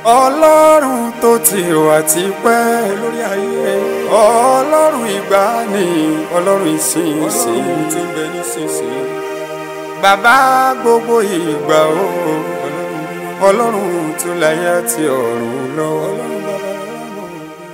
ọlọ́run tó ti wà tipẹ́ lórí ayé ọlọ́run ìgbàanì ọlọ́run ìsinsìnyí tí ń bẹ nísinsìnyí bàbá gbogbo ìgbà o ọlọ́run tó láyé àti ọ̀run lọ ọlọ́run bàbá ọlọ́run.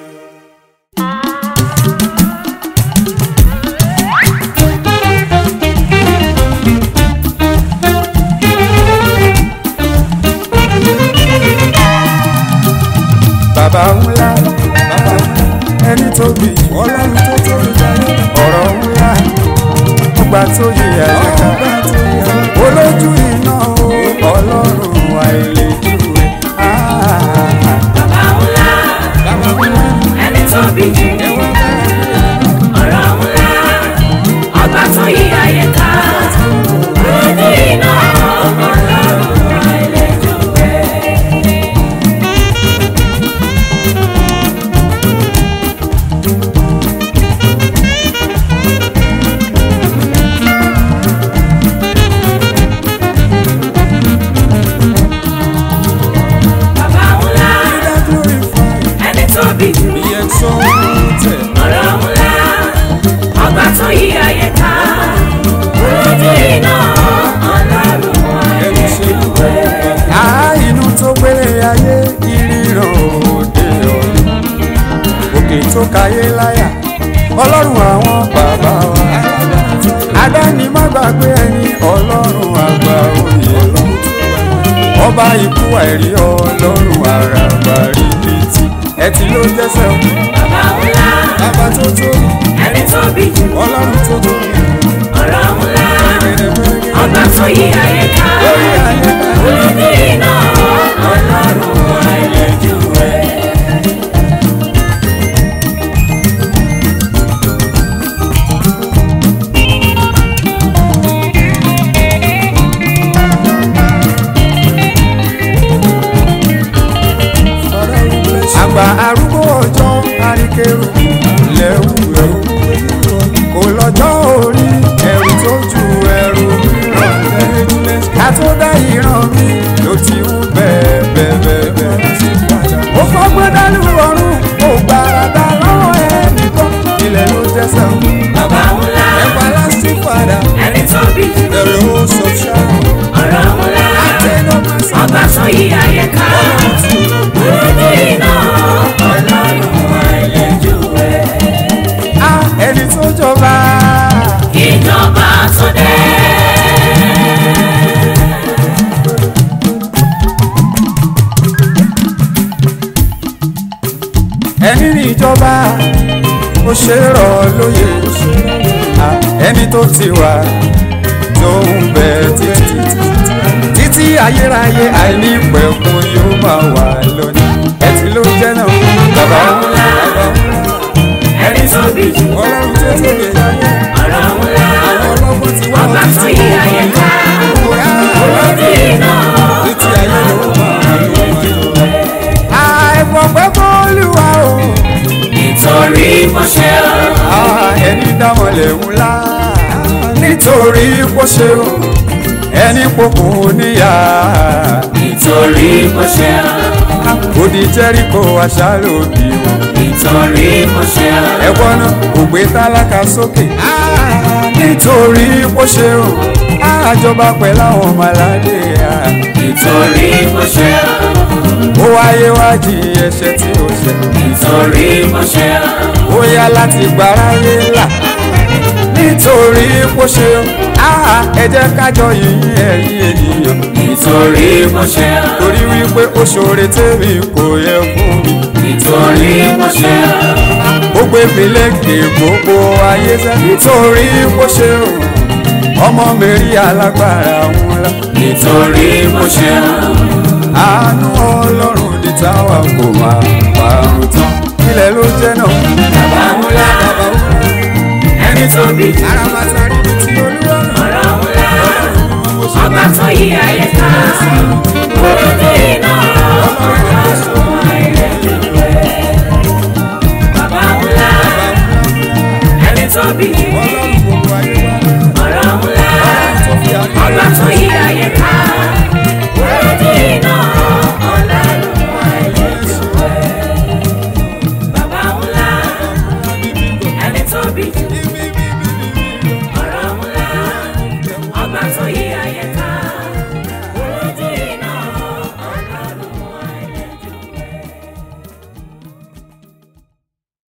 bàbá ńlá bàbá ẹni tóbi ọlọ́run tó tóbi jáde ọ̀rọ̀ ńlá ọgbà tó yẹ àyíká olójú iná o ọlọ́run àìlèjúwe. Bàbá ńlá, ẹni tó bí jù, ọ̀rọ̀ ńlá, ọba tó yí ayé ká, ojú iná ọlọ́run àìlèjúwe. Bàbá ńlá, ẹni tó bí jù, ọ̀rọ̀ ńlá, ọba tó yí ayé ká, ojú iná ọlọ́run àìlèjúwe. Á inú tó gbélé ayé ìríran òde ọ̀run òkè tó kayé láyà ọlọ́run àwọn bàbá wa adáni má gbàgbé ẹni ọlọ́run àgbà òye ọba ikú àìrí ọlọ́run àràbà rí létí ẹtì ló jẹ́sẹ̀ o Bàbá ńlá, bàbá tó tóbi ẹni tó bí jù, ọlọ́run tó tóbi ọ̀rọ̀ ńlá, gẹ́gẹ́ ọba tó yí ayé ká. lórí ayé ká. Ojú iná ọlọ́run àìlèjúwe. àgbà arúgbó ọjọ́ àríkèrò lẹ́wù ẹ̀rù kò lọ́jọ́ orí ẹ̀rù tó ju ẹ̀rù mìíràn ká tó dá ìran mi ló ti ń bẹ́ẹ̀ bẹ́ẹ̀ bẹ́ẹ̀ bẹ́ẹ̀. ó fọ́gbọ́n dánú ọ̀run ó gbàràdà lọ́wọ́ ẹnìkan ilẹ̀ ló tẹ̀sán Bàbá ńlá, ẹ̀pà lásìkò padà ẹni tó bí jù, ẹ̀rù ó sọ ṣáà ọ̀rọ̀ ńlá, ọba tó yí ayé ká. Ojú iná ọlọ́run àìlèjúwe. á ẹni tó jọba. Ìjọba tó dé. ẹni ní ìjọba ó ṣe é rọ̀ lóye Ah, ẹni tó ti wà tó ń bẹ títí títí ayérayé àìní pẹ̀kun yóò máa wà lónìí ẹtì ló jẹ́ náà bàbá ńlá Ẹni tó bí jù, ọlọ́run tó lè láyé ọ̀rọ̀ ńlá, àwọn ọlọ́gbọ́n ti wá ọba tó yí ayé ká. Ojú iná títí ayé ló máa lónìí. àìfọ̀ pẹ́ fọ́lùwà o nítorí mo ṣe ọ́. Ah, ẹni dámọ̀lẹ̀ ńlá nítorí kó ṣe o ẹni pokùn níyà nítorí mo ṣe ọ́. odi jẹ́ríkò aṣáálò bí o nítorí mo ṣe ọ́. ẹ̀wọ́n náà kò gbé tálákà sókè nítorí kó ṣe o àjọba pẹ̀lú àwọn ọmọ aládé nítorí mo ṣe ọ́. ó wáyé wájú ẹ̀ṣẹ̀ tí ó ṣẹ̀ nítorí mo ṣe ọ́. ó yá láti gbáráyé là nítorí kó ṣe o ẹ jẹ́ kájọ yìnyín ẹ̀yìn ènìyàn nítorí mo ṣe ọ́. torí wípé ó ṣoore tèmi kò yẹ fún mi nítorí mo ṣe ọ́. ó gbé mi lékè gbogbo ayé sẹ́ nítorí kó ṣe o ọmọ mi rí alágbára ńlá nítorí mo ṣe ọ́. àánú ọlọ́run di táwa kò máa parun tán ilẹ̀ ló jẹ́ náà bàbá ńlá ẹni tó bí jù. aramata rí ti olúwa ọ̀rọ̀ ńlá ọba tó yí ayé ká.